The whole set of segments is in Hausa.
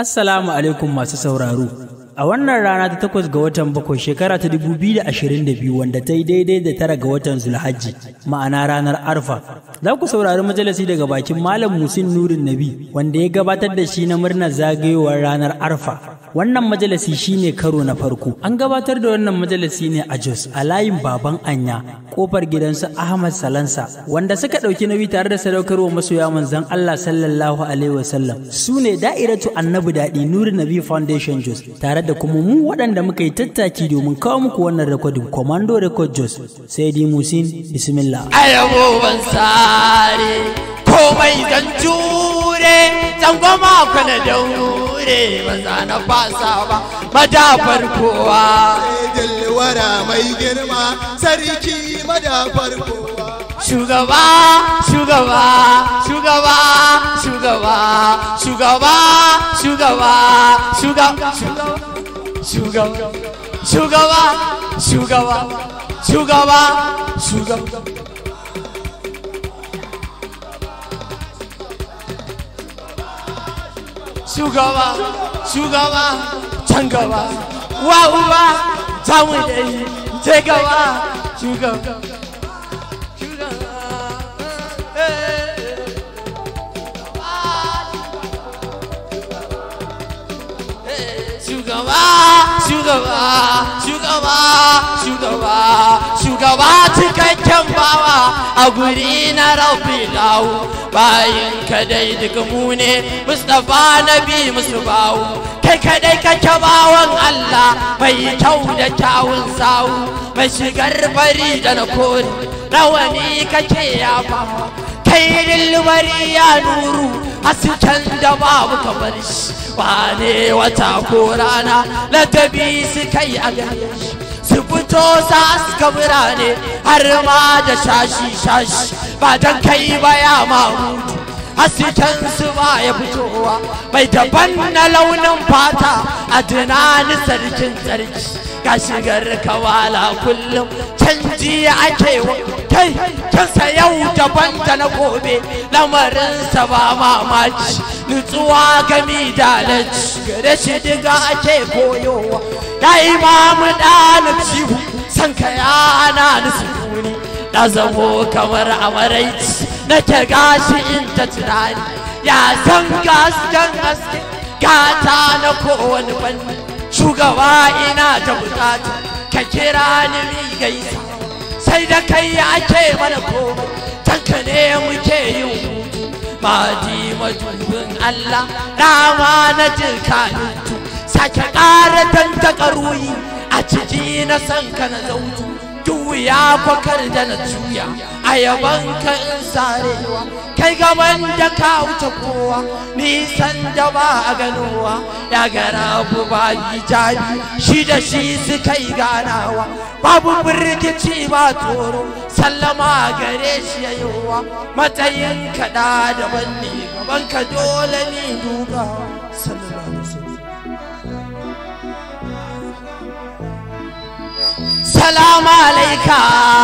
Assalamu alaikum masu sauraro. A wannan rana ta takwas ga watan bakwai shekara ta dubu biyu da ashirin da biyu wanda ta yi daidai da tara ga watan Zulhajji ma'ana ranar Arfa. Za ku saurari majalisi daga bakin Malam Musin Nurin Nabi wanda ya gabatar da shi na murnar zagayowar ranar Arfa. Wannan majalisi shine karo na farko. An gabatar da wannan majalisi ne a Jos a layin Baban Anya kofar gidansu Ahmad Salansa wanda suka ɗauki nauyi tare da sadaukarwa masoya manzon Allah sallallahu alaihi wasallam. Su ne da'iratu Annabi Daɗi Nurin Nabi Foundation Jos tare da kuma mu waɗanda muka yi tattaki domin kawo muku wannan rekodin Commando Record Jos sai di Musin Bismillah. ayabo ban sare komai zan jure zan goma kwana daure ba za na fasa ba madafar kowa Jalwara mai girma sarki madafar kowa. shugaba shugaba shugaba shugaba shugaba shugaba shugaba shugaba shugaba shugaba shugaba shugaba shugaba shugaba can gaba wa uba ta mu dai je gaba shugaba shugaba shugaba shugaba shugaba shugaba cikakken bawa a guri na rafi lawo bayan kadai daga mu ne mustapha nabi musu bawo kai kadai kake bawan allah mai kyau da kyawun sawu mai shigar fari da na kori rawani kake yafawa kai dilbari ya nuru hasken da babu kamar shi wane wata ko rana ladabi su kai a gare shi su fito sa suka birane har ma da shashi shashi ba don kai ba ya mamutu hasken su ba ya fitowa mai daban na launin fata a tunani sarkin sarki ga shigar kawala kullum canji ake wa kai kansa yau daban da na gobe lamarinsa ba mamaci nutsuwa gami da alaji gare shi diga ake koyowa ya imamu ɗalib cihu san ka yana nisuni na zamo kamar amaraici nake gashi in ta tunani ya san gasken haske gata na kowane fanni shugaba ina da bukata ka kira ni mi gaisa sai da kai ake mana komai tanka ne muke yin hutu madi madubin Allah rama na jirkanintu sake ƙara tantaka ruyi a ciki na san ka na zautu duya kwakar da na juya a yaban ka in sarewa kai gaban da ka wuce kowa nisan da ba a ganowa ya gara ba hijabi shi da shi suka yi ganawa babu birkici ba tsoro sallama gare shi yayowa matsayin kaɗa daban ne gaban ka dole ni dubawa sallallahu alaihi wasallam salamu alaika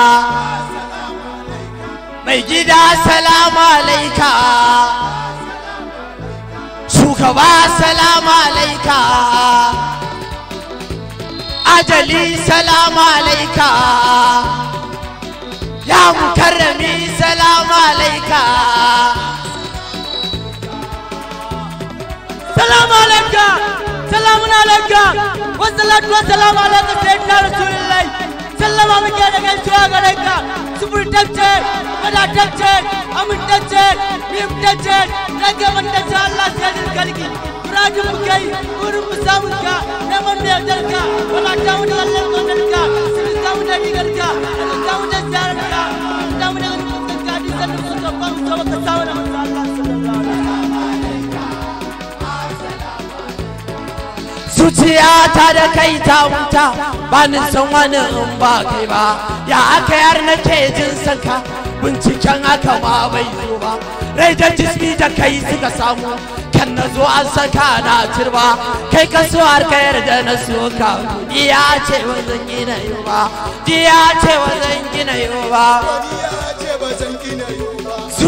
mai gida salamu alaika shugaba salamu alaika ajali salamu alaika ya mukarrami salamu alaika salamu alaika salamun alaika wasalatu wasalamu alaika sayyidina rasulullahi sallama muke da gaisuwa gare ka sufurtacce wadatacce amintacce mimtacce ragamantacce Allah sayyidin kalki muradin mu kai wurin mu samun ka neman da yardar ka wadata mu da Allah kaunar ka sun samu da digar ka sun samu da ziyarar ka sun samu da ganin ka hadisan da sun zaba mu zaba ka samu da manzo Allah sallallahu alaihi zuciya ta da kai ta wuta ba ni san wani in ba kai ba ya aka yar nake jin sanka binciken haka ma bai zo ba rai da jismi da kai suka samu kan na zo an saka na turba kai ka so har ka yarda na so ka iya ce wa zan gina yau ba iya ce wa zan gina yau ba Ya ce ba zan gina yi ba.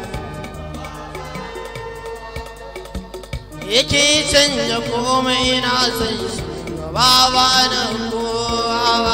yake canja komai na san shugaba ba na kowa ba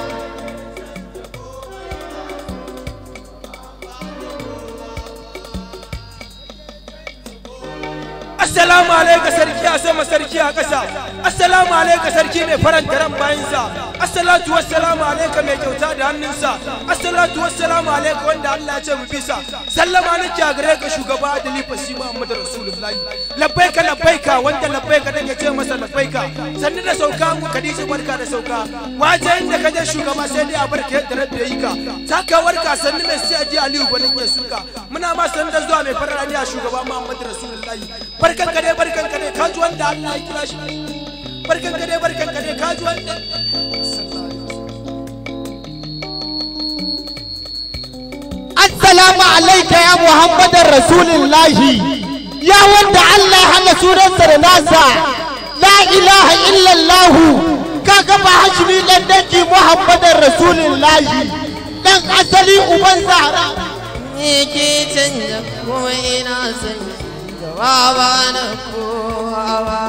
Assalamu alaika sarki a sama sarki a ƙasa. Assalamu alaika sarki mai faranta ran bayansa. Assalatu wassalamu alaika mai kyauta da hannunsa. Assalatu wassalamu alaika wanda Allah ya ce mu bisa. Sallama nake a gare ka shugaba Adali Fasi Muhammadu Rasulullahi. Labbaika labbaika wanda labbaika dan ya ce masa labbaika. Sannu da sauka mu Khadija barka da sauka. Waje inda ka je shugaba sai dai a barka yadda rabbi yayi ka. Saka warka sannu mai sai aji Aliyu gwanin ya suka. Muna ma sannu da zuwa mai farani a shugaba Muhammadu Rasulullahi. barkan ka dai barkan ka dai kaji wanda Allah ya kira shi barkan ka dai barkan ka dai kaji wanda Assalamu alaika ya Muhammadin Rasulullahi ya wanda Allah ya hana sunansa da nasa la ilaha illallahu kaga ba hashimi dan dangi Muhammadin Rasulullahi dan asali uban Zahra yake canja komai na san shugaba ba na kowa ba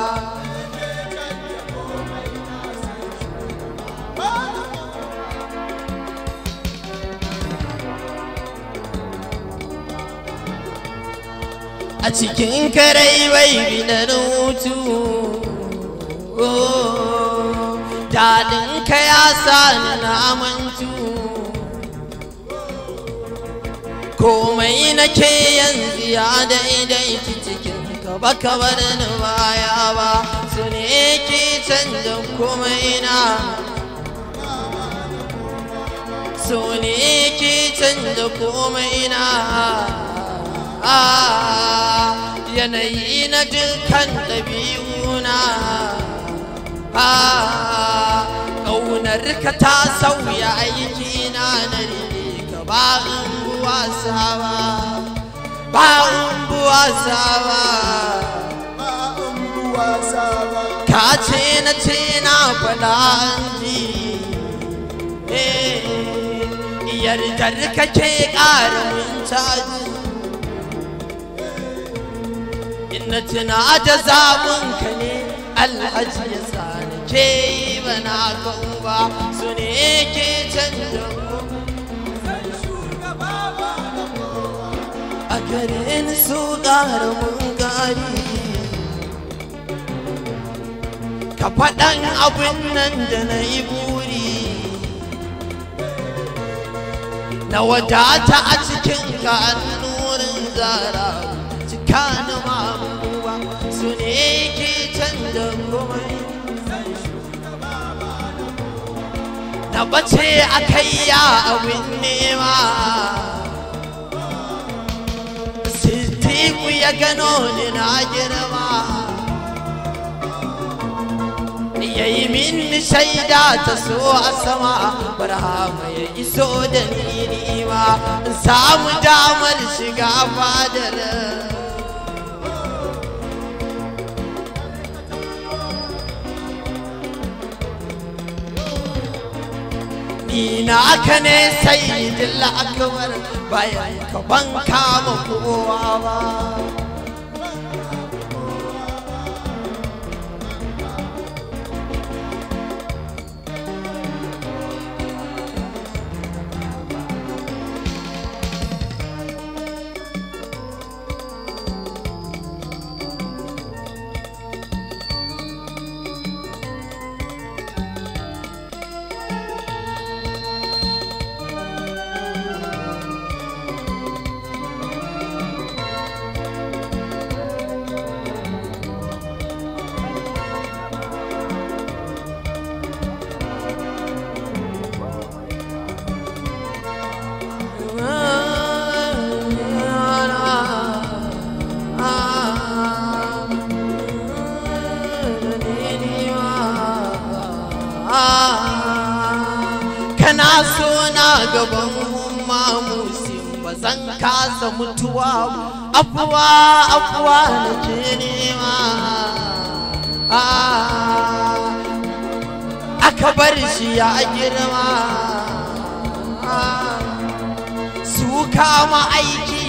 a cikin karai bai binar hutu daɗin ka ya sa ni na mantu komai nake yanzu ya daidai cikin ka ba ka bar ni baya ba su ne ke canza komai na su ne ke canza komai na yanayi na dukkan ɗabi'una ƙaunar ka ta sauya aiki na na ka ba wasa ba ba wasa ba ka ce na ce na faɗa ji yardar ka ke ƙara min caji ina tuna da zaɓin ka ne alhaji ya sa na ke yi bana kan ba su ne ke canza a gare ni su ƙara mun gari ka faɗan abin nan da na yi buri na wadata a cikin ka nurin zara cika na mamuwa su ne ke canza komai na bace a kai ya abin nema Sitiku ya gano ni na girma ya yi min shaida ta so a sama barhama ya iso da ni nima in samu damar shiga fadar ni na aka ne sai dilla akbar bayan ka ban kama kowa ba kana so na gaban mamusin ba zan kasa mutuwa afuwa afuwa na ke nema aka bar shi ya girma su kama aiki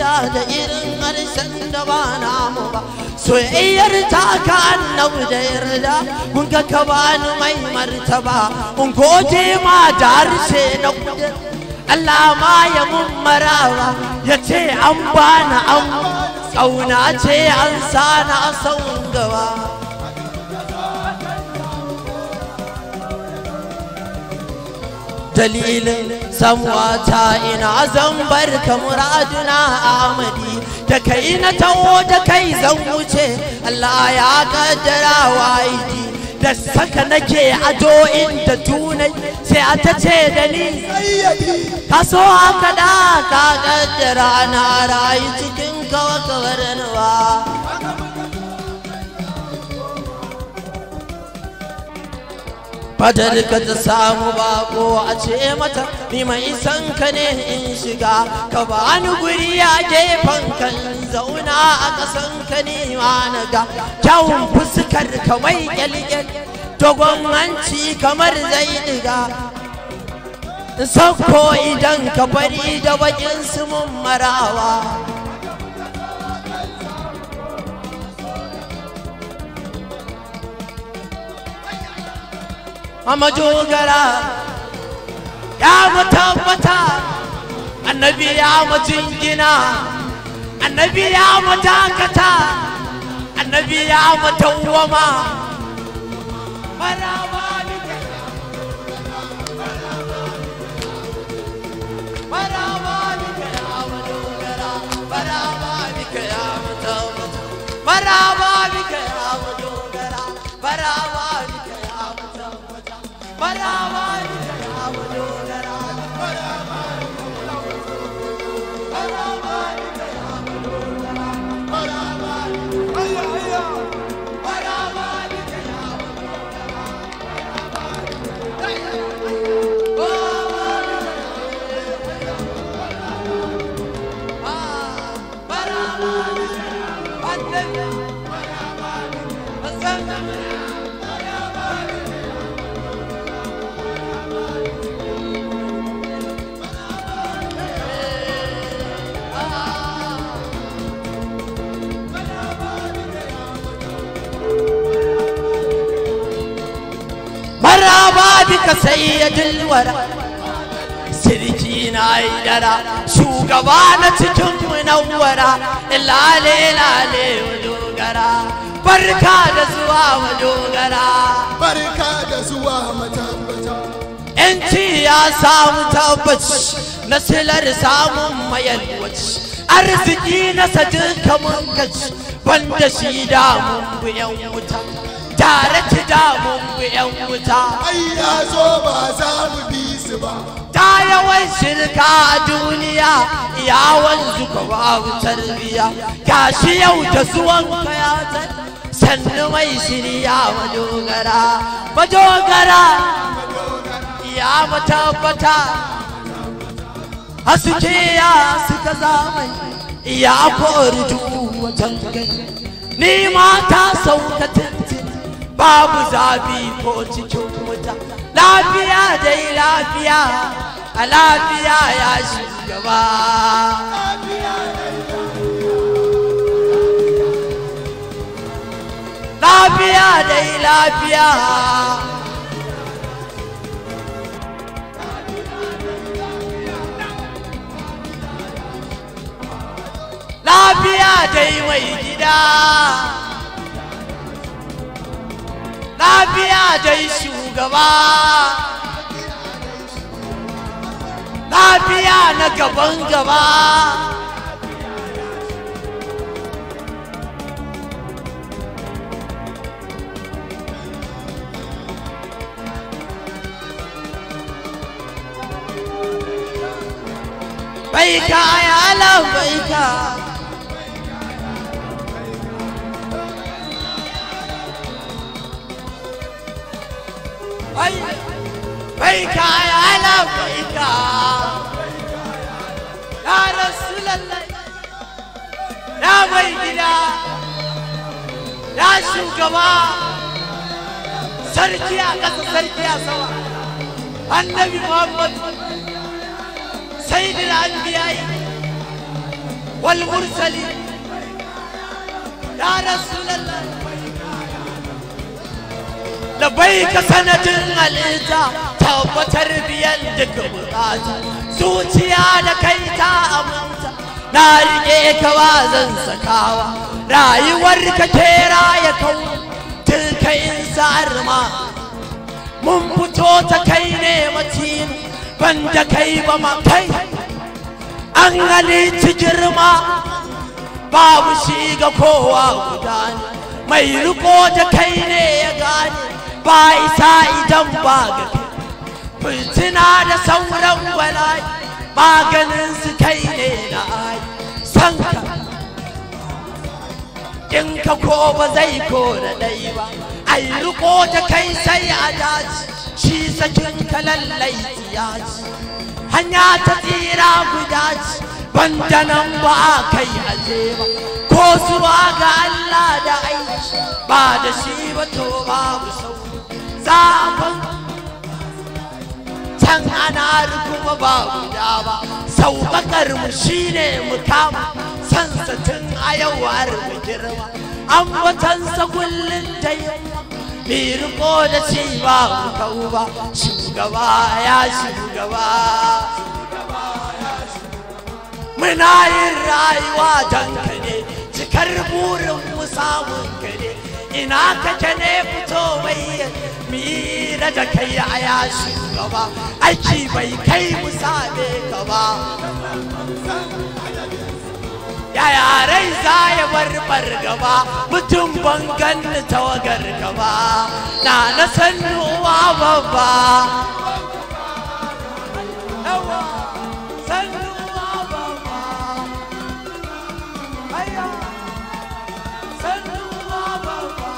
zuciya da irin harshen da ba namu ba soyayyar ta ka annabu da yarda kun ga ka bani mai martaba in gode ma da harshe na kudin Allah ma ya mun maraba ya ce an bani an ƙauna ce an sana a sauran gaba dalilin samuwata ina zan bar ka muraduna amadi da kai na taho da kai zan wuce Allah ya kaddara waidi da saka nake ado inda tunai sai a ta ce da ni ka so haka da ka kaddara na rayu cikin kawakawarwa Fadar ka ta samu bako a ce mata ni mai san ka ne in shiga ka bani guri a gefen kan zauna a kasan ka ne ma na ga kyawun fuskar ka mai kyalkyal dogon hanci kamar zai diga Sakko idan ka bari da bakin su mun marawa a majogara ya mu tabbata annabi ya mu jingina annabi ya mu dakata annabi ya mu tawwama maraba bika maraba bika ya majogara maraba bika ya mu tabbata maraba bika ya majogara maraba bika ya mu tabbata maraba bika ya majogara maraba bika sayyidul wara sirki na dara shugaba na cikin munawwara lale lale dogara barka da zuwa dogara barka da zuwa matabbata yanci ya samu tabbaci na silar samun mayalwaci arziki na sadin kamun gaci banda shi damun buyan wuta tare ci damun buyan wuta ai ya zo ba za mu bi su ba ta yawan shirka a duniya yawon zuka babu tarbiya gashi yau da zuwan kayatar sannu mai shirya madogara madogara ya matabbata haske ya suka zamani ya kori duk watan gani ni ma ta sauka tintin babu zafi ko cikin wuta lafiya dai lafiya a lafiya ya shugaba lafiya dai lafiya lafiya dai mai gida lafiya dai shugaba lafiya na gaban gaba baika ya Allah baika Ai, baika ya Allah baika ya Rasulallah ya mai gida ya shugaba sarki a ƙasa sarki a sama annabi Muhammad sayyidina anbiya'i والمرسلين يا رسول الله لبيك سنة الإنسا tabbatar biyan duka bukata zuciya da kai ta aminta na rike ka ba zan sakawa rayuwar ka kera ya kau tilka insar ma mun fito ta kai ne matin banda kai ba ma kai an halitti girma babu shi ga kowa guda ne mai riko da kai ne ya gane ba isa idan ba ga kai fitina da sauran bala'i maganin su kai ne na ai san ka in ka ko ba zai ko da ɗai ba ai riko da kai sai a daji shi sakin ka lallai tsiyaci hanya ta tsira guda ci banda nan ba a kai aje ba ko zuwa ga Allah da aiki ba da shi ba to babu sau zafin can ana kuma ba guda ba sauƙaƙar mu shine mu kama sansatin a yau har mu girma an watansa kullum da yamma bai riko da ci ba mu kau ba shugaba ya shugaba muna yin rayuwa don ka ne cikar burin mu samun ka ne ina kake ne fito mai mira da kai a ya shugaba aiki bai kai mu same ka ba yaya rai za ya bar gaba mutum ban ganni tawagar gaba na na sannuwa babba yawa sannuwa babba aya sannuwa babba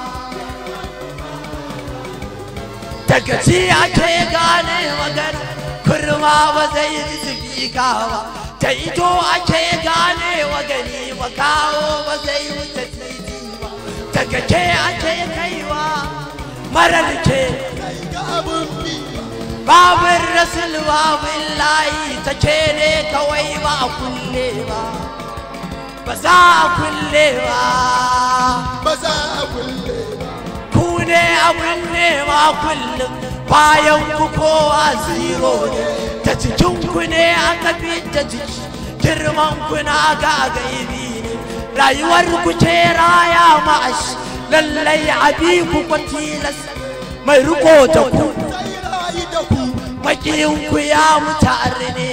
daga ci ake gane magana kurma ba zai yi ba ta ito ake gane wa gani ba kawo ba zai wuce titi ba daga ke ake kaiwa marar ke kai ga abun bi babin rasul babin layi ta ke ne kawai ba a kulle ba ba za a kulle ba ba za a kulle ba ku ne abin nema kullum bayan ku kowa zero ne ta cikin ku ne aka fi da jiki girman ku na ga gaibi ne rayuwar ku ce raya ma'ash lallai abi ku kwa tilas mai riko da ku sai rayu da ku makiyin ku ya mutare ne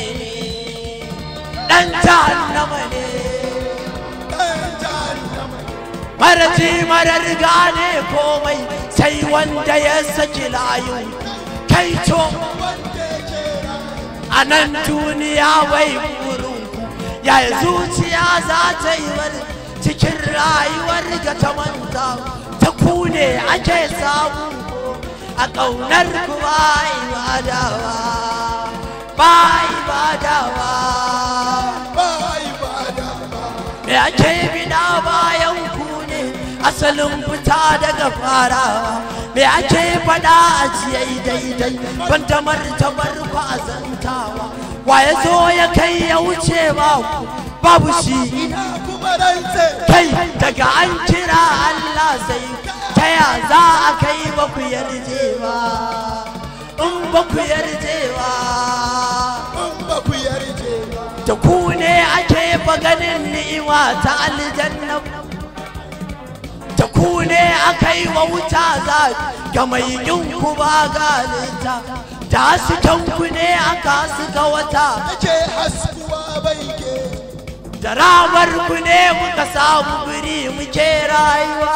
dan jahannama ne ɗan jahannama maraji marar gane komai sai wanda ya saki layu kai to wanda ke a nan duniya wai burinku yaya zuciya za ta yi wani cikin rayuwar ga ta manta ta kune ake samu a ƙaunar ku ba ibadawa ba ibadawa ba ibada ba me ake bida bayan ku ne asalin fita daga farawa me ake fada a jiyai daidai ban da martabar ku a zantawa wa ya zo ya kai ya wuce ba ku babu shi ina kuma rantse kai daga an kira Allah sai ta ya za a kai ba ku yarje ba in ba ku yarje ba in ba ku yarje ba da ku ne ake ganin ni'ima ta aljanna da ku ne aka yi wa wuta za ga mai yin ku ba galinta da hasken ku ne aka suka wata ake haskuwa bai ke da ramar ku ne muka samu guri muke rayuwa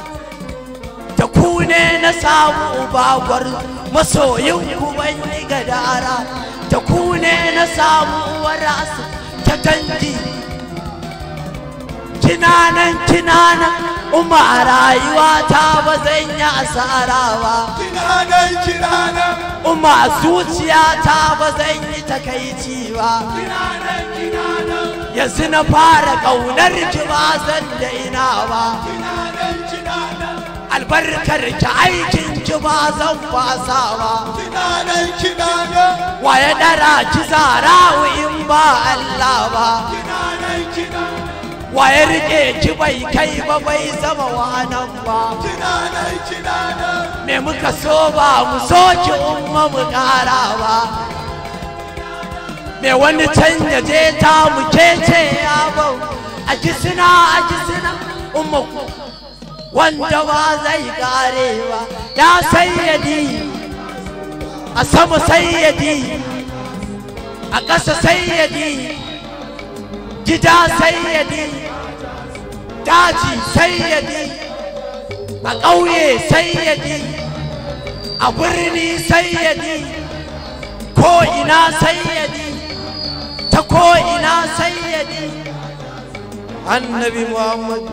da ku ne na samu bagwar masoyin ku ban yi gadara da ku ne na samu warasa ta dangi kinanan kinanan umma a rayuwa ta ba zan yi asara ba kinanan kinanan umma a zuciya ta ba zan yi takaici ba kinanan kinanan yanzu na fara ƙaunar ki ba zan daina ba kinanan kinanan albarkar ki aikin ki ba zan fasa ba kinanan kinanan waye dara ki zara in ba Allah ba kinanan kinanan waye rike ki bai kai ba bai zama wanan ba kina nan kina nan me muka so ba mu so ki umma mu kara ba me wani canja je ta mu kece ya bau a kisina a kisina umma ku wanda ba zai kare ba ya sayyadi a sama sayyadi a ƙasa sayyadi gida sayyadi daji sayyadi a ƙauye sayyadi a birni sayyadi ko ina sayyadi ta ko ina sayyadi annabi muhammad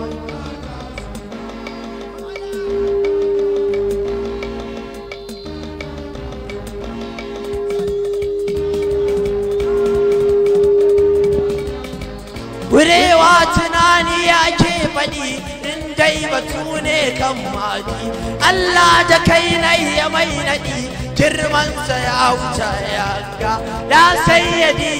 Wurewa tunani yake faɗi in dai batu ne kan maji Allah da kai na ya mai naɗi girmansa ya wuce ya ga ya sayyadi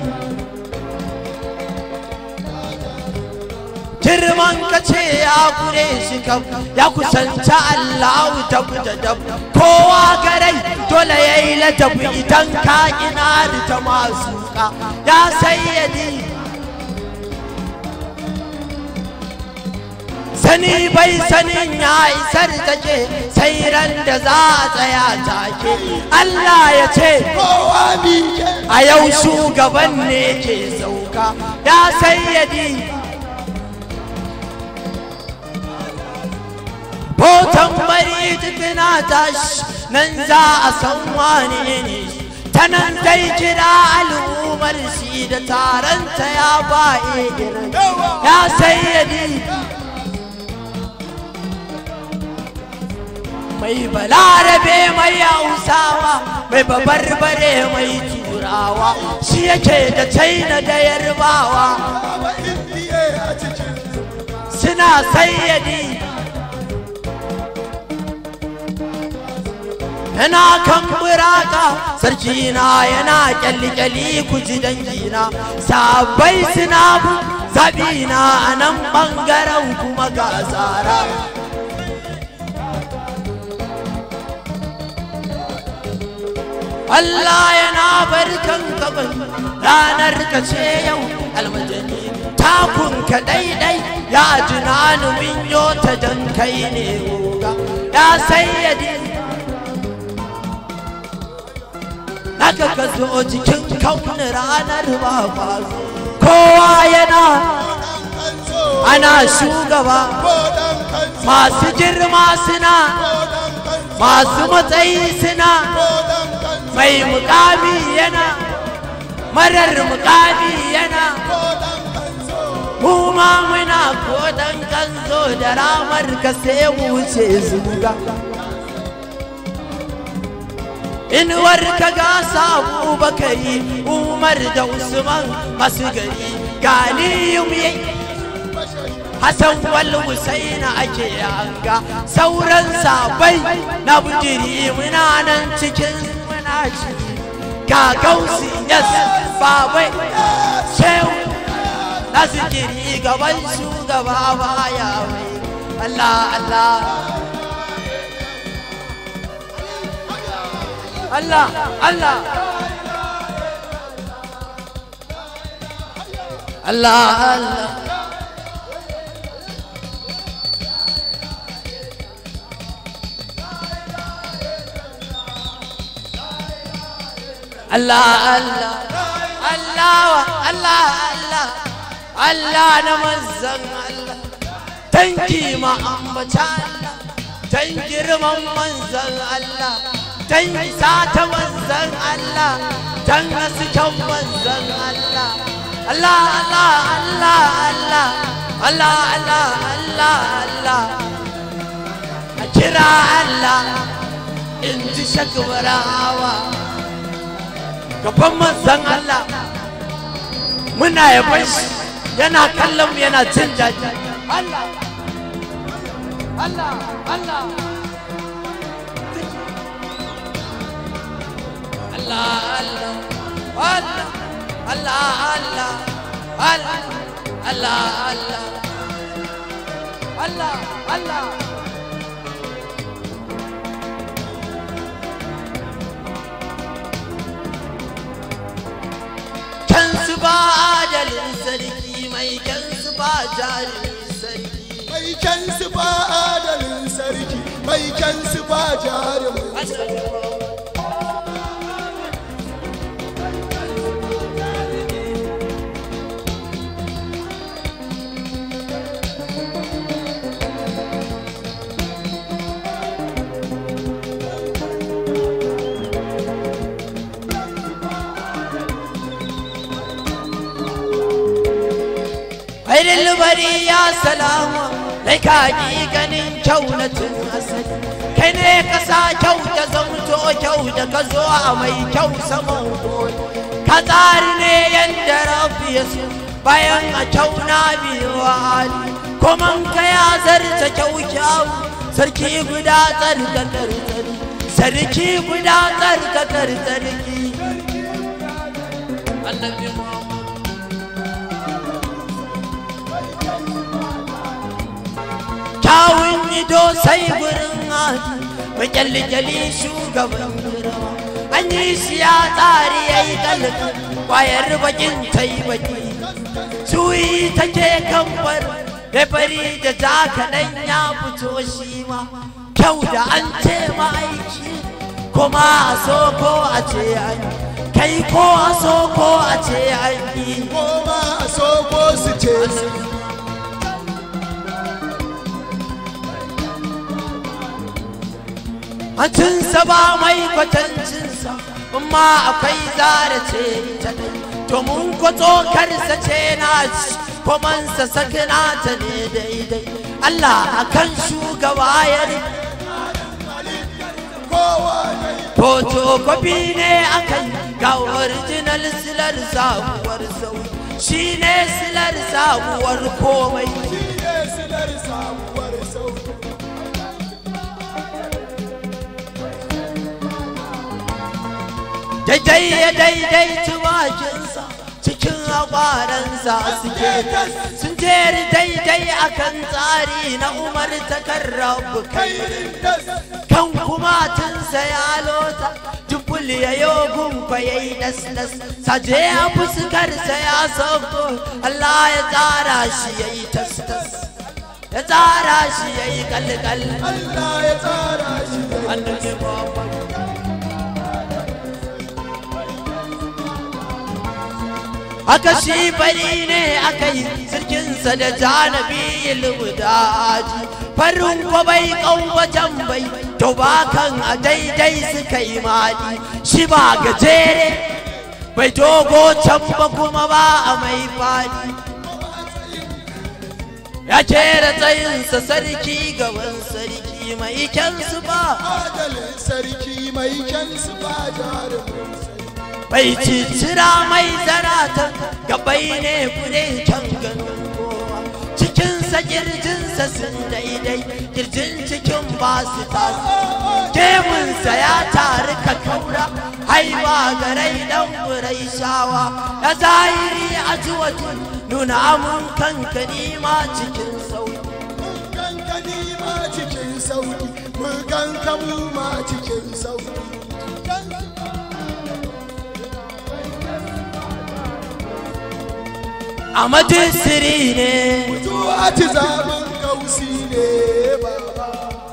girman ka ce ya kure shi kam ya kusanta Allah ta da dab kowa garai dole ya yi ladabi idan ka ina da ta masu ka ya sayyadi sani bai sanin ya isar take sai ran da za a tsaya take Allah ya ce kowa mike a yau shugaban ne ke sauka ya sayyadi Botan bari tukuna tashi nan za a san wane ne ta nan dai kira al'ummar shi da taronta ya ba irin ya sayyadi mai balarabe mai hausawa mai babarbare mai turawa shi yake da china da yarbawa ba indiye a cikin suna sayyadi yana kan buraka sarki na yana kyalli-kyalli ku ji dangina sabai suna bu zabina a nan ɓangaren kuma ga tsara Allah yana barkan gaban ranar ka ce yau almajani takun ka daidai ya tunani min yo ta dan kai ne goga ya sayyadi Naka ka zo cikin kauni ranar ba kwazo kowa yana kanzo ana shugaba ko dan kanzo masu girma suna ko dan kanzo masu matsayi suna ko dan kanzo mai mukami yana marar mukami yana ko dan kanzo mu ma muna kodan kanzo da ramar ka sai mu wuce zuga inuwar ka ga sabu bakari umar da usman masu gari galiyum yayi Hassan wal Husaina ake yanga sauran sabai na bujiri muna nan cikin muna ci ga gausi yes babai shehu na zikiri gaban shugaba baya mai Allah Allah Allah Allah Allah Allah Allah Allah Allah Allah Allah Allah na manzan Allah tanki ma ambata Allah tan girman manzan Allah tan isa ta manzan Allah tan hasken manzan Allah Allah Allah Allah Allah Allah Allah Allah Allah a kira Allah in ji shakbarawa gaban manzan Allah muna yaban shi yana kallon mu yana jin daɗi Allah Allah Allah Allah Allah Allah Allah Allah Allah Allah Allah Allah Kansu ba adalin sarki mai kansu ba jarumin sarki mai kyansu ba adalin sarki mai kyansu ba jarumin Aidin bari ya salama Lai ka ji ganin kyau na tun asali Kai ne ka sa kyau da zamto kyau da ka zo a mai kyau saman goyi Ka tsari ne yadda rafi ya so Bayan a kyau na biyu hali Kuma ka ya zarta kyau kyau Sarki guda tsarkakar tsari Sarki guda tsarkakar tsarki Annabi Muhammad kyawun ido sai gurin hadi mai kyalli shugaban rawa an yi shi ya tsari ya yi kalli kwayar bakin ta yi baki suyi take kamfar da fari da ja kaɗan ya fito shi ma kyau da an ce ma'aiki kuma a so ko a ce an yi. kai ko a so ko a ce an yi goma a so ko su ce Hancinsa ba mai kwatancinsa, amma akwai zara ce ita dai. To mun kwato karsa ce na ci, komansa sakina ta ne daidai. Allah akan shugaba ya ne, kowa ne foto kwafi ne akan ga original silar sabuwar sauyi. Shi ne silar sabuwar komai. shi ne silar sabuwar sauki daidai ya daidai tumakinsa cikin akwaransa suke sun jeri daidai akan tsari na umar takarrabu kai kairin das kan kumatinsa ya lota jubul ya yogun fa ya yi das saje a fuskarsa ya sauko Allah ya tsara shi ya yi tas tas ya tsara shi ya yi kalkal Allah ya tsara shi da annabi Muhammad Aka shi fari ne aka yi sirkinsa da janabi ilmudaji farin kwa bai wajen bai to ba kan a daidai suka yi mali shi ba gajere bai dogo can ba kuma ba a mai fadi ya kera tsayinsa sarki gaban sarki mai kyansu ba adalin sarki mai kyansu ba jarumin sarki bai cicira mai zaratan gabai ne kure can ganin kowa cikinsa kirjinsa sun daidai kirjin cikin ba su tasu gemunsa ya taru ka kaura haiba garai dan burai shawa ya zahiri a juwatu nuna amun kanka nima cikin sauki mun ganka ni ma cikin sauki mun ganka mu ma cikin sauki a majisiri ne zuwa ci zaɓin kausi ne baba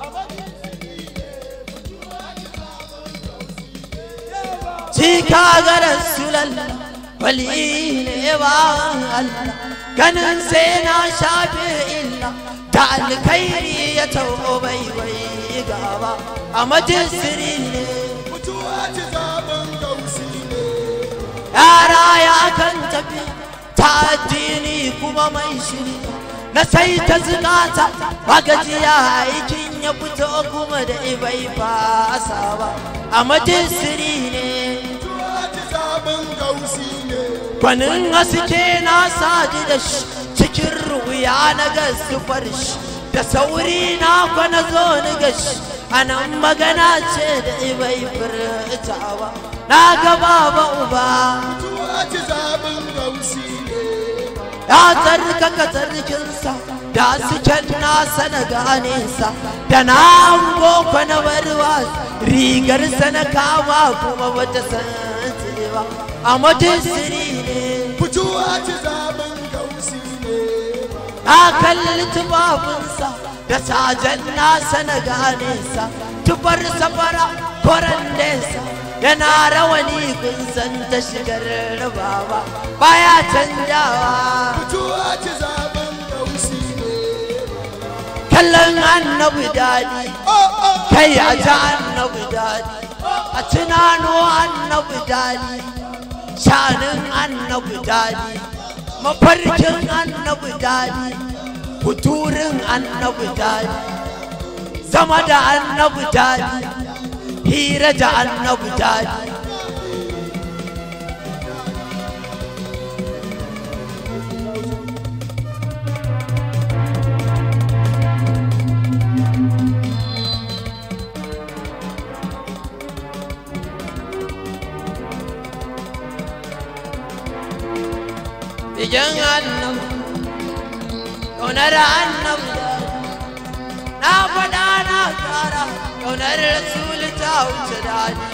shi ka ga rasulan wali ne ba Allah ganin sai na shafe illa da alkhairi ya taubo bai bai gaba a majisiri ne mutuwa ci zaɓin kausi ne yara ya kan tafi ta addini kuma mai shiri na sai ta zukata magajiya aikin ya fito kuma da ibai fasa ba a majisiri ne mutuwa ci zaɓin kausi ne gwanin haske na sadu da shi cikin ruya na gasufar shi da sauri na kwana zo ni gashi a nan magana ce da ibai furta ba na ga baba uba mutuwa ci zaɓin kausi ne ya tsarkaka tsarkinsa da suken nasa na ganesa da na hango na barwa rigarsa na kama kuma bata san ba a majisiri ne fituwa ci zaben gausi ne na kalli tufafinsa da sajen nasa na ganesa tufar safara koren nesa yana rawani kun san ta shigar rabawa baya canjawa fituwa ci zaben gausi ne kallon annabi daɗi oh oh kai a ta annabi daɗi a tunano annabi daɗi shanin annabi daɗi mafarkin annabi daɗi kuturin annabi daɗi zama da annabi daɗi hira da annabi daɗi Idan annabi ƙaunar annabi na faɗa na ƙara ƙaunar rasulu ta wuce daɗi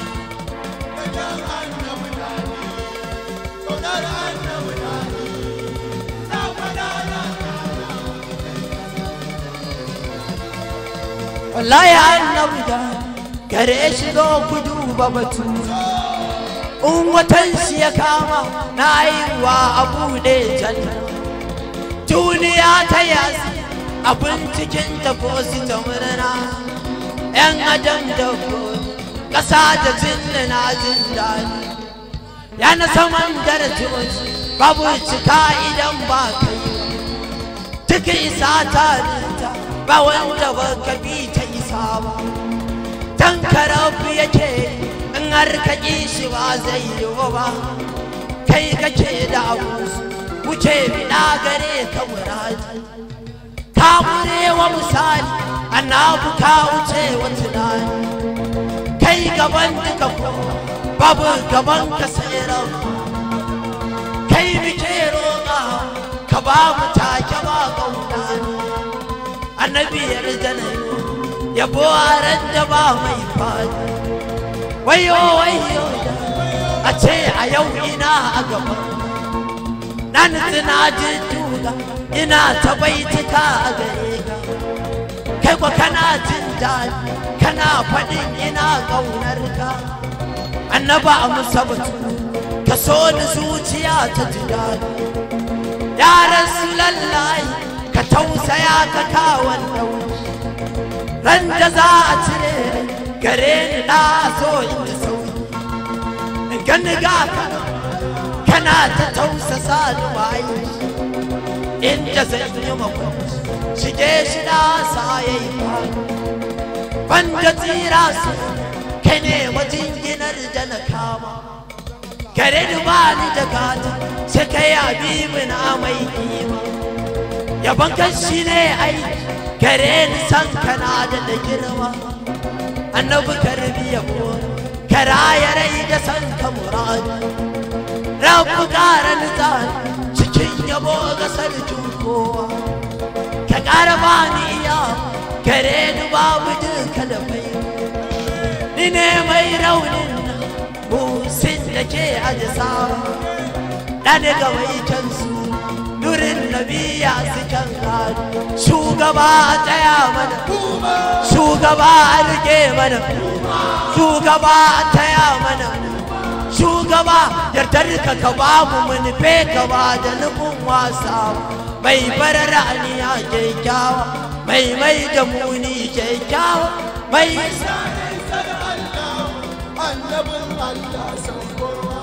kaunar annabi daɗi na faɗa na wallahi annabi da gare shi zo ku duba batu in watan shi ya kama na haihuwa a buɗe janna duniya ta yasi abin cikin ta ko su ta murna yan adam da ko ƙasa da jinna na jin daɗi yana saman darajoji babu cika idan ba kai duk isa ta rita ba wanda ba ka bi ta isa ba dan karafu yake in har ka ƙi shi ba zai yi ba kai kake da abu wuce bida gare ka muradi ka wa misali annabu ka wuce wa tunani kai gaban duka ko babu gaban ka sai rabu kai muke roƙa ka ba mu take ba kauna annabi ya rijana yabo a ran da ba mai fadi wayo wayo a ce a yau ina a gaba na nutsu na jujjuga ina ta baituka a gare ka kai kwa kana jin daɗi kana faɗin ina ƙaunar ka annaba a musabatu ka so ni zuciya ta ji daɗi ya rasulallahi ka tausaya ka kawon dauki ran da za a cire gare ni na so in ji sauki in gani ga ka kana ta tausasa ni wayi inda zan yi makwanci shige shi na sa ya yi banda tsira su kai ne majinginar da na kama gare ni ba ni da gata sai kai habibu na mai kima yaban kan shi ne ai gare ni san kana da da girma annabi karbi yabo kara ya rai da san ka muradi rabu kara nizari cikin yabo ga sarkin kowa ka kara bani iya gare ni babu duka da bai ni ne mai raunin nan musin da ke ajisa ɗan ga mai kansu nurin nabiya su kan gado shugaba a tsaya mana shugaba a rike mana shugaba a taya mana shugaba yardar ka ka ba mu manufe ka ba da nufin wasa mai barar aniya kyakkyawa mai mai da muni kyakkyawa mai annabin Allah san kowa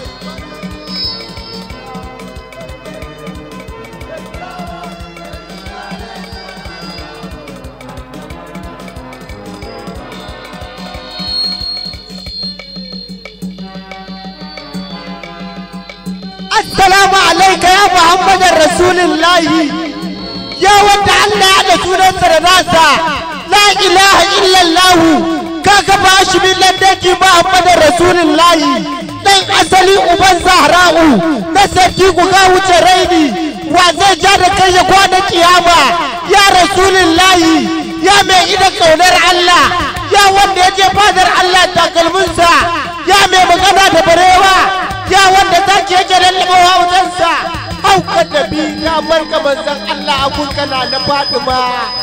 Assalamu alaika ya Muhammadin Rasulullahi ya wanda Allah ya da sunansa da nasa la ilaha illallah kaga ba shi min landanki Muhammadin Rasulullahi dan asali uban Zahra'u na sarki ku ga wuce raini wa zai ja da kai ya kwana kiyama ya rasulullahi ya mai ida kaunar Allah ya wanda ya je fadar Allah takalminsa ya mai magana da barewa ya wanda zaki yake lallabawa wajensa haukan nabi na barka manzon Allah abun kana na Fatima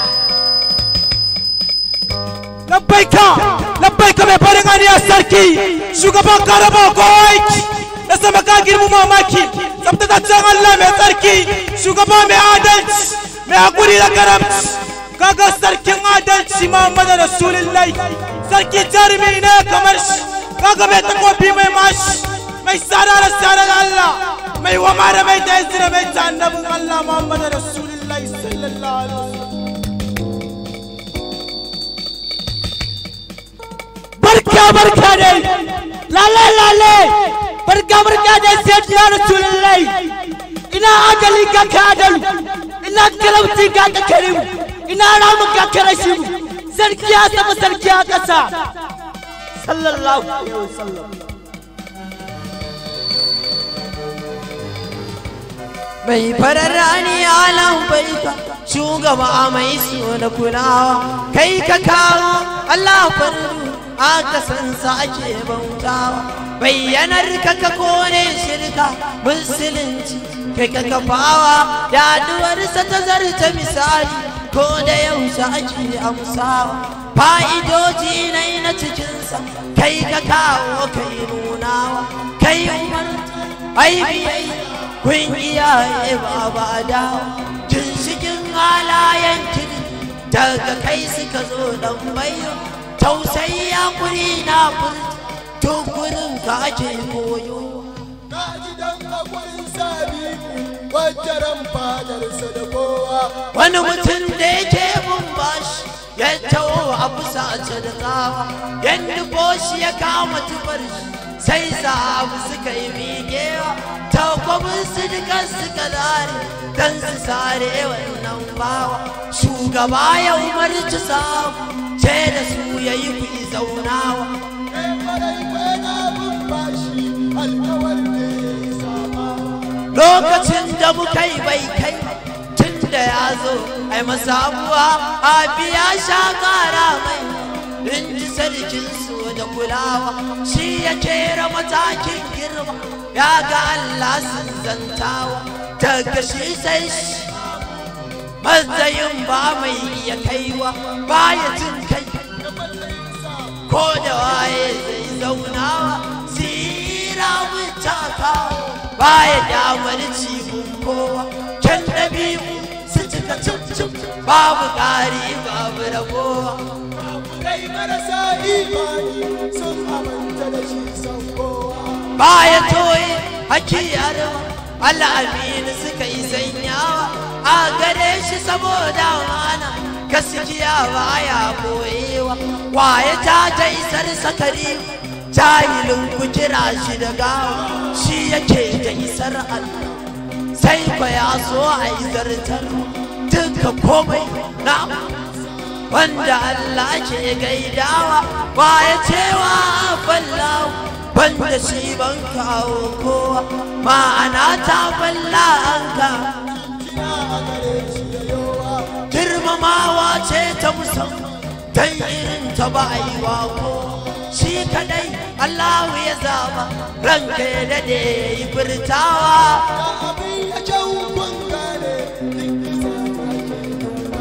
labbaika labbaika mai farin aniyar sarki shugaban karaba kowaiki da sama ka girmu mamaki tsabtataccen Allah mai tsarki shugaba mai adalci mai hakuri da karamci kaga sarkin adalci Muhammadu Rasulullahi sarki jarumi ne kamar shi kaga mai takobi mai mashi mai tsada da tsada da Allah mai wama da mai da da mai ta annabin Allah Muhammadu Rasulullahi sallallahu alaihi wasallam barka barka dai lale lale barka barka dai sai ya rasulullahi ina ajali ka ka adalu ina kalamti ka ka karimu ina ramu ka karashimu sarki ya sama sarki ya kasa sallallahu alaihi wasallam mai farar rani alan baika shugaba mai so da kulawa kai ka kawo Allah fardu aka san sa ake bautawa bayyanar ka ka kone shirka musulunci kai ka kafawa yaduwarsa ta zarta misali ko da yaushe ake amsawa fa'idoji na na cikinsa kai ka kawo kai nunawa kai umarta ai biyayya kun iyaye baba dawa ginshikin halayen kiri daga kai suka zo dan bayo tausayi ya kuri na furta tun gurin ka ake koyo ka ji dan hakwarin sabi wajaran fadarsa da kowa wani mutum da yake bin bashi ya tawo a fusa da tsawa yadda boshi ya kama tufar shi sai sahabu suka yi miƙewa takwabin su dukan suka zare don su sare wannan bawa shugaba ya umarci sahabu ce da su ya yi kuɗi zaunawa kai kwarai kwana bin bashi alkawar ne samawa lokacin da muka yi bai kai tun da ya zo ai masabuwa a biya sha kara mai in ji sarkin su da kulawa shi ya kera matakin girma ya ga Allah sun zantawa daga shi sai shi matsayin ba mai iya kaiwa baya jin kai ko da waye zai zaunawa sira mutakawa baya damar cibin kowa can ɗabi'u su cika cip babu ƙari babu ragowa kai marasa imani sun aminta da shi san kowa baya toye hakiyar al'amini suka yi sanyawa a gare shi saboda mana gaskiya baya boyewa waye ta ta isar sakari jahilin ku kira shi da gawa shi yake da isar Allah sai ba ya so a yi zartar duka komai na wanda Allah ke gaidawa ba ya cewa fallawa banda shi ban kawo kowa ma'ana ta falla an ka kina a gare shi da yawa girmamawa ce ta musamman dan irin ta ba a yi wa kowa shi kadai Allah ya zaba ranka ya dade ya yi furtawa da abin ya kyau kun gane duk isa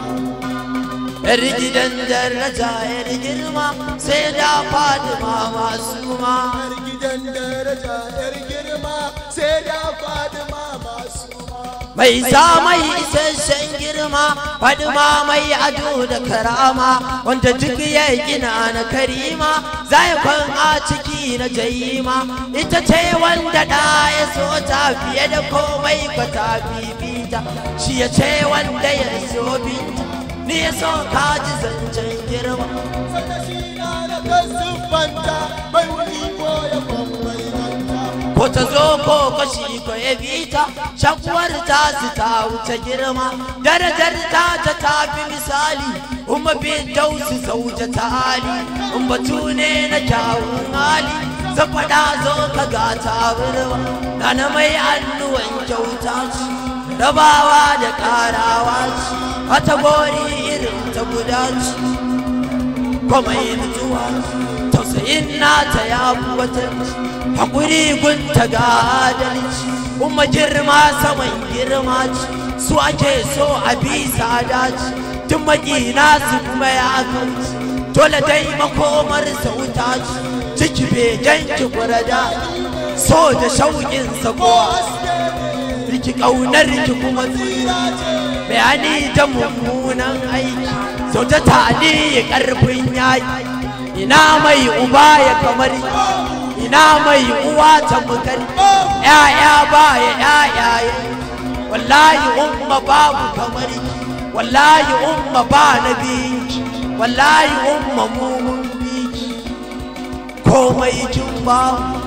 yar gidan daraja yar girma sai da fadima masu ma yar gidan daraja yar girma sai da fadima masu ma mai sa mai isasshen girma fadima mai ado da karama wanda duk ya gina na karima zai kwan a ciki na jayima ita ce wanda da ya so ta fiye da komai ba ta fifita shi ya ce wanda ya so binta ni ya so ka ji zancen girma sanda shi na da kan siffanta bai iko ya bambaita ko ta zo ko kashi ko ya bita shakuwar ta su ta wuce girma darajar ta ta tafi misali umma bin dausu sauja ta hali in batu ne na kyawun hali zan faɗa zo ka ga ta birma na na mai annuwan kyauta ce rabawa da karawa ce wata gori irin ta guda ce kuma yin zuwa tausayin nata ya fi wata haƙuri gunta ga adalci kuma girma saman girma ce su ake so a bisa dace tun makina su kuma ya kanci dole dai makomar sauta ce ciki begen ki kurada so da shauƙin kowa riki ƙaunar ki kuma tsira bayani da mummunan aiki sau ta tali ƙarfin yaƙi ina mai uba ya kamar ina mai uwa ta mukar ya'ya ba ya ya'ya wallahi umma babu kamar wallahi umma ba na biki wallahi umma mumun biki komai kin ba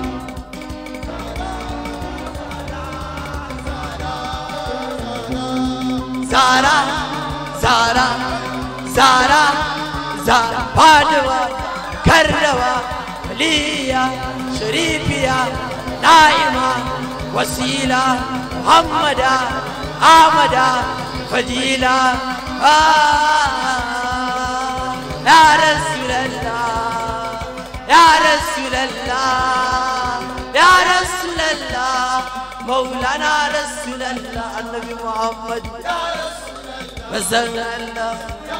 zara zara zara zara faduwa karrawa waliya sharifiya na'ima wasila muhammada amada fadila ya rasulallah ya rasulallah ya rasulallah maulana rasulallah annabi muhammad rasulallah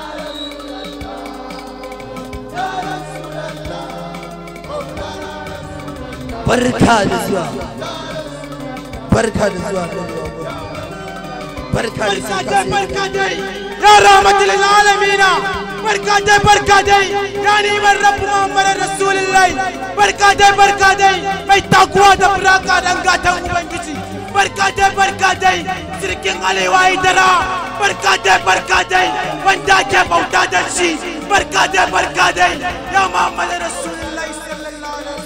barka da zuwa barka da zuwa barka da zuwa barka dai ya rahmatul alamin barka dai barka dai ya neman rabbu muhammad rasulullahi barka dai barka dai mai takuwa da buraka dan gatan ubangiji barka dai barka dai sirkin alewa idara barka dai barka dai wanda ke bauta da shi barka dai barka dai ya muhammad rasulullahi sallallahu alaihi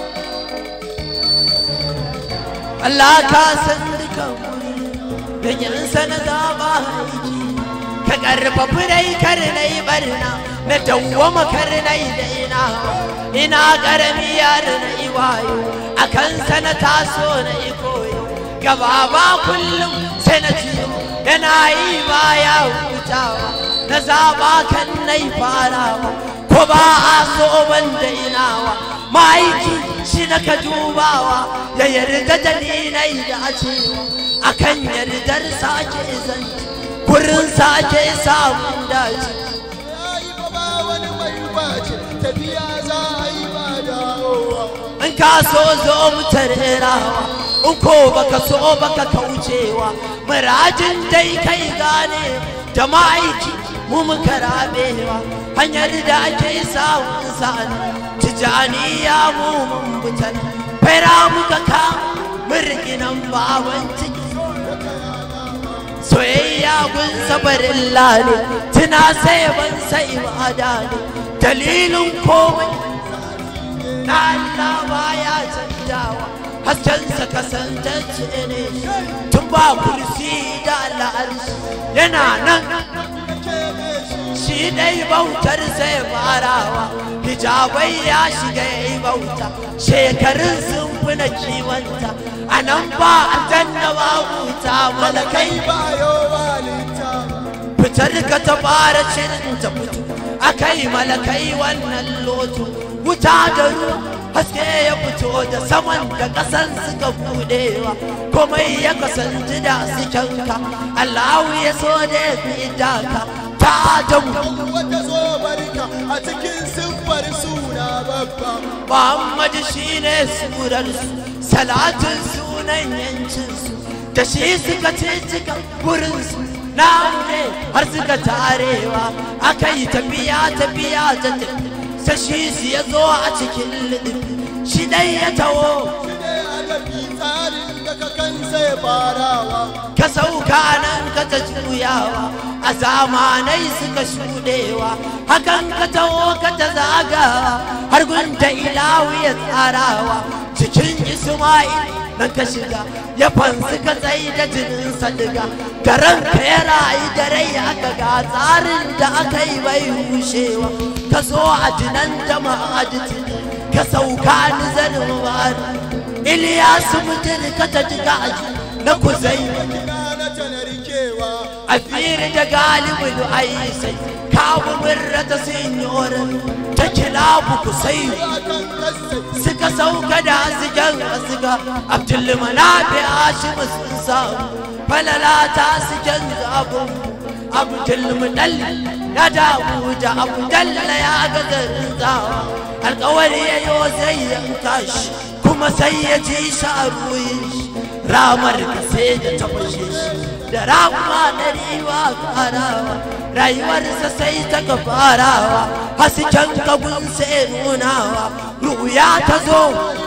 Allah ka san dukan da yansa na zaba aiki ka karfafi dai kar na yi barna na dawwama kar na yi daina ina karami yaro na yi wayo a kansa na taso na yi koyo gaba ba kullum sai na ciyo yana yi baya hutawa na zaba kan na yi farawa ko ba a so ban dainawa ma'aiki shi na ka dubawa ya yarda da ni na yi dacewa akan yardar sake zanci gurin sake samun dace yayi ba ba wani mai bace tafiya za a yi ba dawowa in ka so zo mu tarerawa in ko baka so baka kaucewa murajin dai kai gane da ma'aiki mu muka rabewa hanyar da ake samun sa'ani tijaniya mu mun butan fara muka ka murginan baban ciki soyayya gun sabarin lale tuna sai ban sai ibada ne dalilin komai na Allah baya canjawa haskensa kasantacce ne tun ba kursi da al'arshi yana nan shi dai bautar sai farawa hijabai ya shiga ya yi bauta shekarun sun fi na kiwanta a nan ba aljanna ba huta malakai kai ba yowa littafi fitar ka ta fara shirin ta fito akai malakai wannan loto wuta da ruwa haske ya fito da saman da ƙasan suka budewa komai ya kasance da su kyanka Allahu ya so da ya fi daka ta adamu wata zo barka a cikin siffar suna babba Muhammadu shine surarsu salatin sunan yancinsu da shi suka cika gurinsu na ne har suka tarewa aka yi tafiya tafiya ta tafi sai shi su ya zo a cikin liɗifi shi dai ya taho shi ne adabi tsarin da ka kan sai farawa ka sauka nan ka ta juyawa a zamanai suka shuɗewa hakan ka taho ka ta zagawa har gunta ilawu ya tsarawa cikin isma'il nan ka shiga ya fansu ka tsayi da jinin sadiga garan ka ya rayu da rai aka ga tsarin da aka yi bai rushewa ka zo a jinan jama'a ka sauka ni zanin bari Iliyasu mutum ka ta ji gaji na kuzai kina na tanarkewa a fili da galibin aisai kawo birra ta sinyorin ta kilabu kusai akan kasai suka sauka da asigen asiga abdulmanafi hashimu sun samu falala ta asigen zabon abdulmunal ya damu da abdalla ya ga garin zawa alkawari ya yi zai yanka shi kuma sai ya ji shi a ruyin shi ramar ka sai da ta fashe shi da rama na riwa farawa rayuwarsa sai ta ga farawa hasken kabun sai nunawa ruya ta zo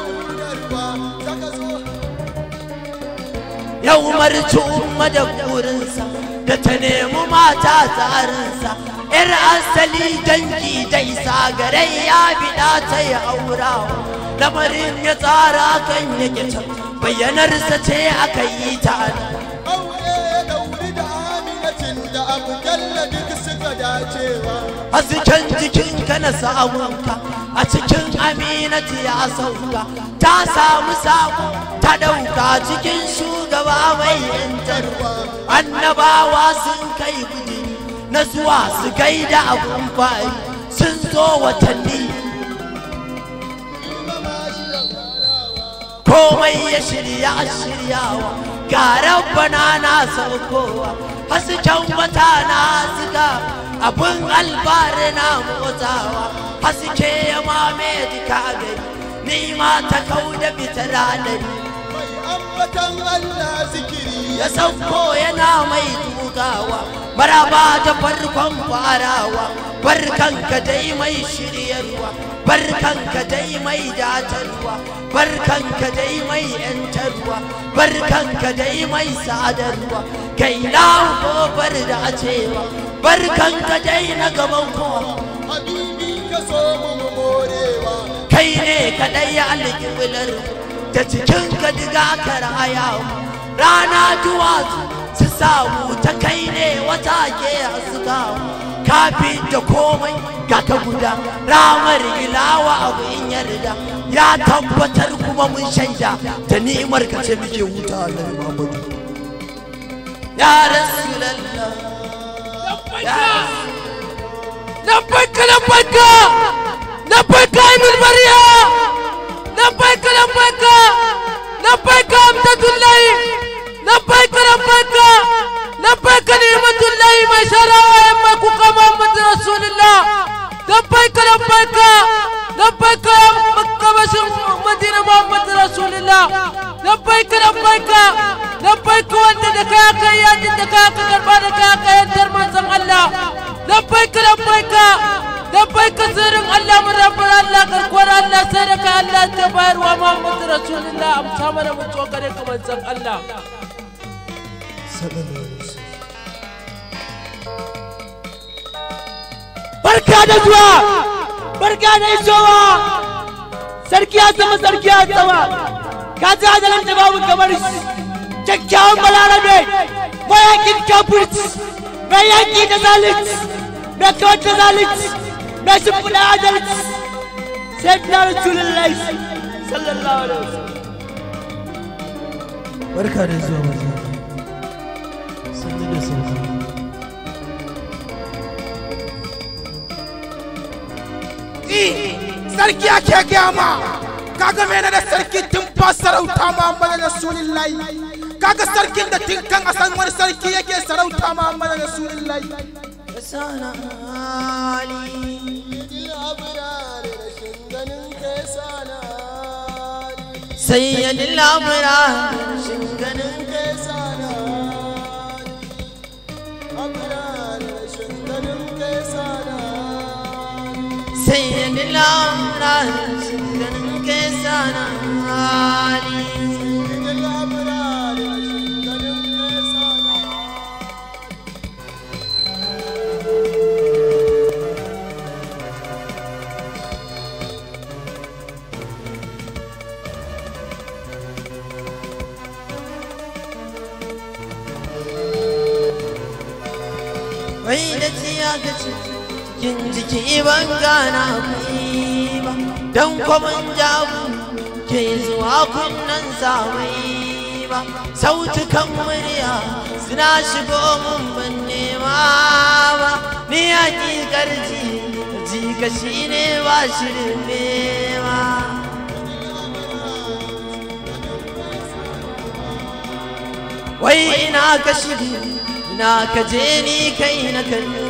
ya umarci umma da burinsa da ta nemi mata tsarinsa ‘yar asali dangi da isa gare ya biɗa ta yi aurawa lamarin ya tsara kan yake can bayyanarsa ce aka yi ta aure dauri da aminatin da abu jalla duk suka dacewa hasken jikinka na samunka a cikin aminati ya sauka ta samu samu ta ɗauka cikin shugaba mai yantarwa annabawa sun kai gudi na zuwa su gaida abun fari sun zo watanni komai ya shirya shiryawa ga rabbana na saukowa hasken wata na ziga abin albari na motsawa haske ya mame duka gari ni ma ta kau da fitar hadari mai ambatan Allah zikiri ya sauko yana mai tugawa maraba da farkon farawa barkanka dai mai shiryarwa barkanka dai mai datarwa barkanka dai mai yantarwa barkanka dai mai sadarwa kai na kofar da cewa barkanka dai na gaban kowa habibi ka so mu mu morewa kai ne kaɗai alƙiblar da cikin ka diga ka rayawa rana duwatsu su samu ta kai ne wata ke haskawa kafi da komai ga ka guda ramar ilawa abu in yarda ya tabbatar kuma mun shaida da ni'imar ka ce muke huta Allah Muhammadu ya rasulallah ya لبيك لبيك لبيك ابن المريم لبيك لبيك لبيك أمدة الله لبيك لبيك لبيك نعمة الله ما شاء الله يمك محمد رسول الله لبيك لبيك لبيك يا مكة بشر مدينة محمد رسول الله لبيك لبيك لبيك وانت دكاك يا دكاك قربانك يا ينتر من الله لبيك لبيك لبيك سيرم الله من رب الله كركور الله سيرك الله تبار ومحمد رسول الله أم سامر متوكل كمان سم الله barka da zuwa barka da isowa sarki ya sama sarki ya sama ka ji ajalin da babu kamar shi kyakkyawan balarabe mayakin kafirci mai yaki da zalunci mai kawar da zalunci mai shimfiɗa adalci sai na rasulullahi sallallahu alaihi wasallam barka da zuwa maza sannu da sauka sarki ake gaya ma kaga mene da sarki tun fa sarauta Muhammadu Rasulullahi kaga sarkin da tun kan a san wani sarki yake sarauta Muhammadu Rasulullahi sana ali Idil abrar rashin ganin kai sana sayyidin lamura ganin kai sana abrar rashin ganin kai sana sayyidin lamura ganin kai sana ali Idil abrar rashin ganin kai sana wai da ciya ga cikin jiki ban gana kai ba don kwaman jabu ke zuwa kunnan zawai ba sautukan murya suna shigo mun ban nema ba ni hakikar ji ji ka shine ba shirin nema wai ina ka shiri ina ka je ni kai na kallo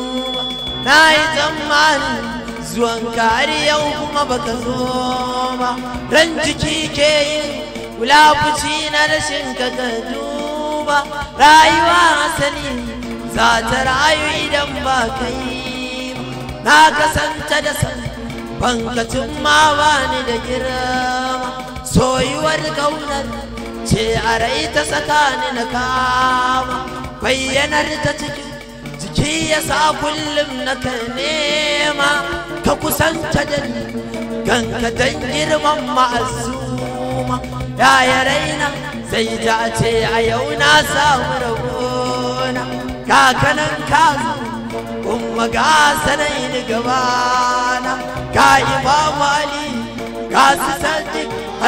na yi tsammanin zuwan har yau kuma baka zo ba ran jiki ke yin wulafuci na rashin ka ka duba rayuwa asali za ta rayu idan ba kai na kasanta da san bankacin ma ba ni da girma soyuwar kaunar ce a rai ta tsakani na kama bayyanar ta cikin jiki ya sa kullum na ka nema ka kusanta da ni ganka don girman ma'azuma ya raina sai ta ce a yau na samu rabona kakanan ka zo kuma ga sanai ni gabana ka imamu ali ga su sadiq har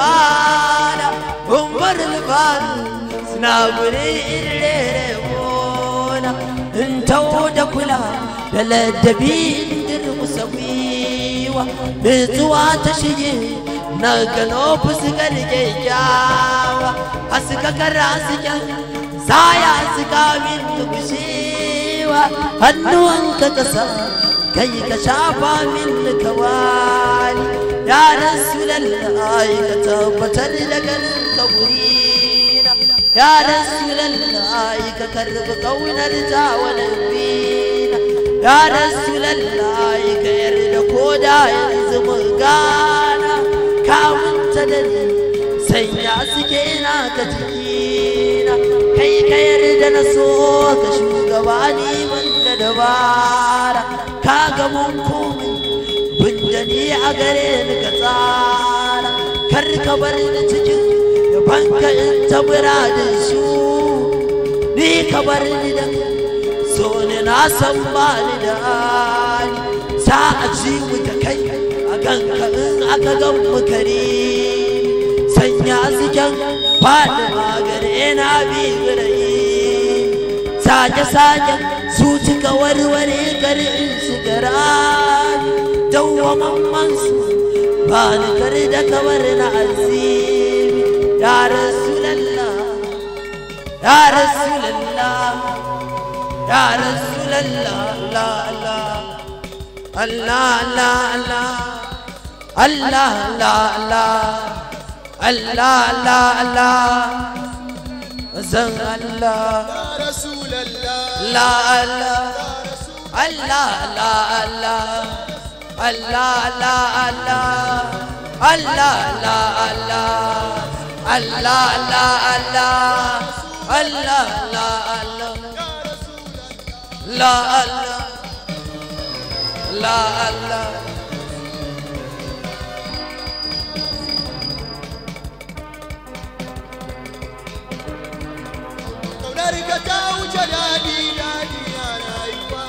usmana umar lubaru suna guri irin bona in taho da kula da ladabi din musa gwiwa nutsuwa ta shige na gano fuskar kyakkyawa a suka kara suken saya suka min kushewa hannuwanka kasa kai ka shafa min kawali ya rasulallahi ka tabbatar da ganin kaburina ya rasulallahi ka karbi kaunar ta wani bina ya rasulallahi ka yarda ko da yanzu mun gana ka manta da ni sanya suke na ka jikina kai ka yarda na so ka shugaba ni banda dabara ka ga mun komai bunda ni a gare ni ka tsara kar ka bar ni cikin yabanka in ta muradin su ni ka bar ni da so ni na san ba ni da hali sa a ci mu ta kai a ganka in aka gan mu kare sanya zikin faɗi magare na bi birayi sake sake su cika warware garin su gara dawwamamman su ba ni kare da kamar na azimi ya rasulallah ya rasulallah ya rasulallah la la Allah Allah Allah Allah Allah Allah Allah Allah Allah zan Allah يا رسول الله la Allah Allah la Allah Allah la Allah Allah la Allah Allah la Allah Allah la Allah la Allah la Allah kaunar ka ta wuce daɗi daɗi a rayuwa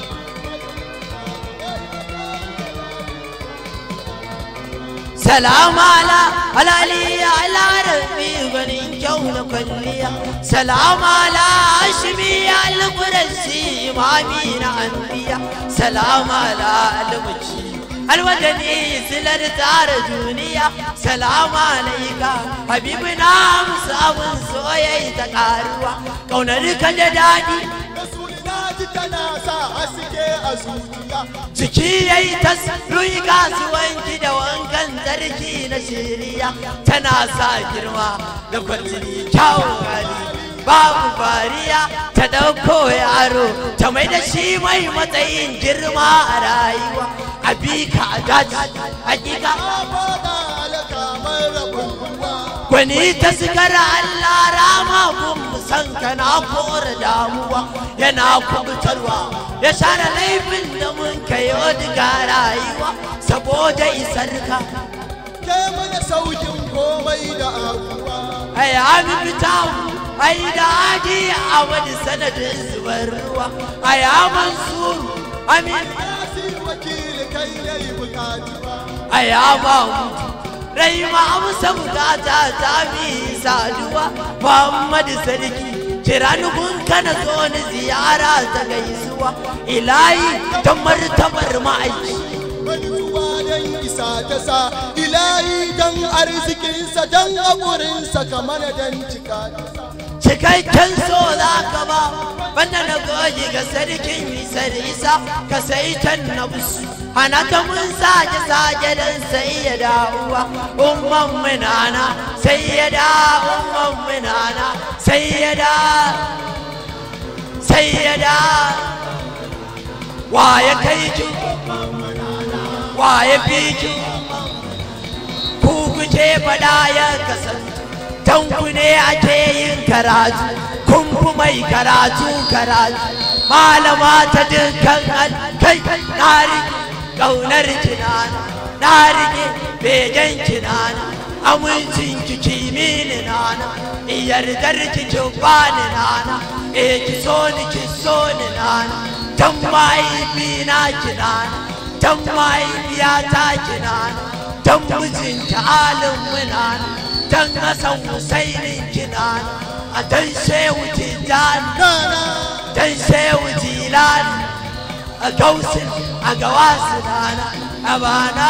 سلام على على على ربي غني كون كليا سلام على هاشمي القرسي امامين انبياء سلام على المجي الوطني سلر تار دنيا سلام عليك حبيبنا مصاب سويا تقاروا كونك دادي rasulina ji tana sa haske a zuciya jiki ya yi tas ruyi kasuwanci da wankan sarki na shiriya tana sa girma da kwarjini kyawun hali babu fariya ta ɗauko yaro ta mai da shi mai matsayin girma a rayuwa a bi ka a daji hakika a fada alaka mai rabin ruwa gwani ta sigara Allah rama kun san kana kore damuwa yana kubutarwa ya share laifin da mun kayo diga rayuwa saboda isar ka ke mana saukin komai da abuwa ai ami fitawu ai da adi a wani sanadin zubar ruwa ai mansuru amin yasi wakili kai ne bukatuwa ai ba mutu rai ma amsa bukata ta bi saduwa Muhammadu sarki kira ni gun kana zo ni ziyara ta gaisuwa ilahi ta martabar ma'aiki mantuwa don isa ta sa ilahi don arzikinsa don haƙurinsa kamar don cika ta sa cikakken so za ka ba banda na goji ga sarkin isar isa ka sai can na busu hana ta mun sake sake don sai ya da'uwa umman munana sai ya da umman munana sai ya da sai ya da wa ya kai ki wa ya fi ki ku kuke faɗa ya kasance tanku ne ake yin karatu kun fi mai karatu karatu malama ta dukkan kai na rike ƙaunar kinana na rike begen kinana amincin ki kimini nana iyardar ki ki bani nana e ki so ni ki so ni nana tan mahaifina kinana tan mahaifiyata kinana tan mijinta alin munana dan Hassan Husainin kinana a dan Shehu Tijjani dan Shehu Jilani a Gausin a Gawasu nana a bana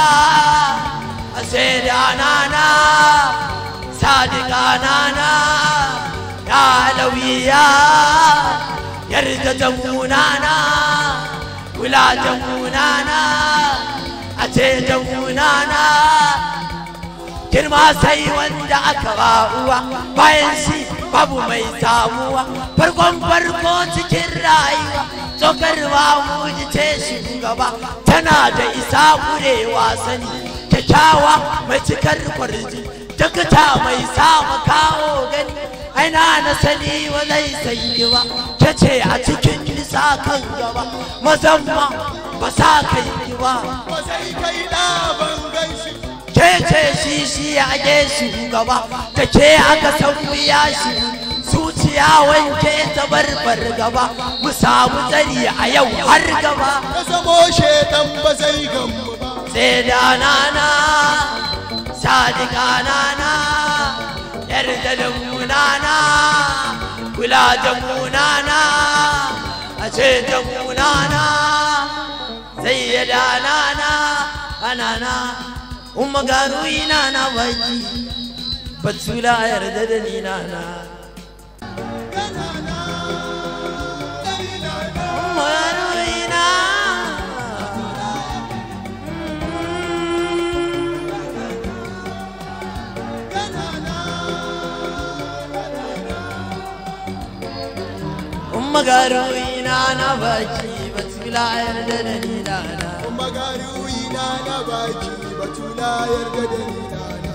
a Saidanana Sadiqa nana ya lawiya yarda jamunana kula jamunana a ce jamunana girma sai wanda aka ba uwa bayan shi babu mai samuwa farkon farko cikin rayuwa tsokar mu ce shugaba tana da isa kurewa sani kyakkyawa mai cikar kwarji dakta mai samu kawo gani aina na sani wa zai sanyi ba ta ce a cikin nisa kan gaba mazamma ba sa kai ba ba sai kai da ban gan shi ke ce shi shi a shi gaba da ke aka san wuya shi zuciya wanke ta barbar gaba mu samu tsari a yau har gaba ya zamo shedan ba zai gamu ba sai da nana sadika nana yarda da munana kula da munana a ce da munana sai ya da nana anana umma gano ina na baki batula yarda da ni nana umma gano ina umma gano ina na baki batula yarda da ni nana kuma garuyi na na baki batula yarda da ni nana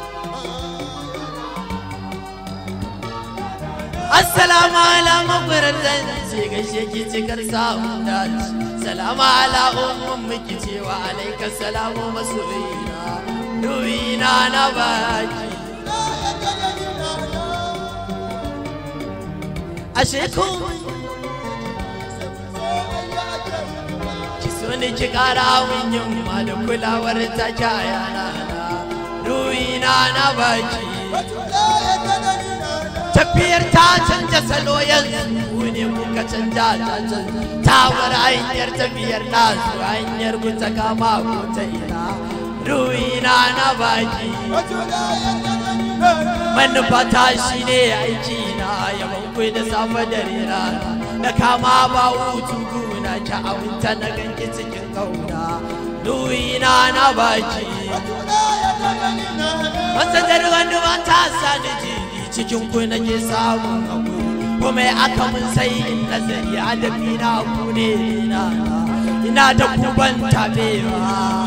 Assalamu ala mafaratan ce gaishe ki cikar samun dace. Salamu ala umman miki cewa alaika salamu masoyina. Duwina na baki. Ashe komai ki so ni ki kara min yamma da kulawar ta kaya na Duwina na baki. batula yarda da ni nana tafiyar ta canja salo yanzu ku ne kuka canja ta canja ta bar hanyar tafiyar nasu hanyar ku ta kama ku ta ina ruina na baki batula yarda da ni nana manufa ta shi ne aiki na yaban ku da safe da rana na kama ba hutu guna ki awunta na ganki cikin kauna ruina na baki batula yarda da ni nana wata darwan ba ta sani jini cikin ku nake samun hakuri kuma aka mun sai in nazari adabi na ku ne na ina da ku ban tabewa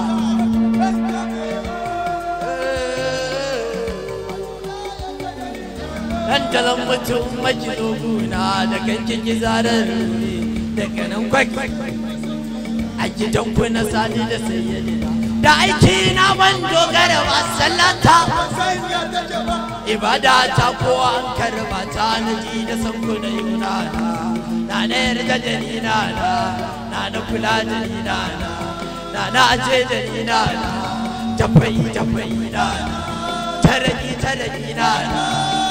dan talan mutum majino guna da kankin gizarar ruri daga nan kwak a gidan ku na sani da sayyadina da aiki na ban dogara ba sallata san yarda ke ba ibada ta ko an karba ta na ji da san ku da yuna na na na yarda da ni na na na na kula da ni na na na na aje da ni na na tafai tafai na na tarani tarani na na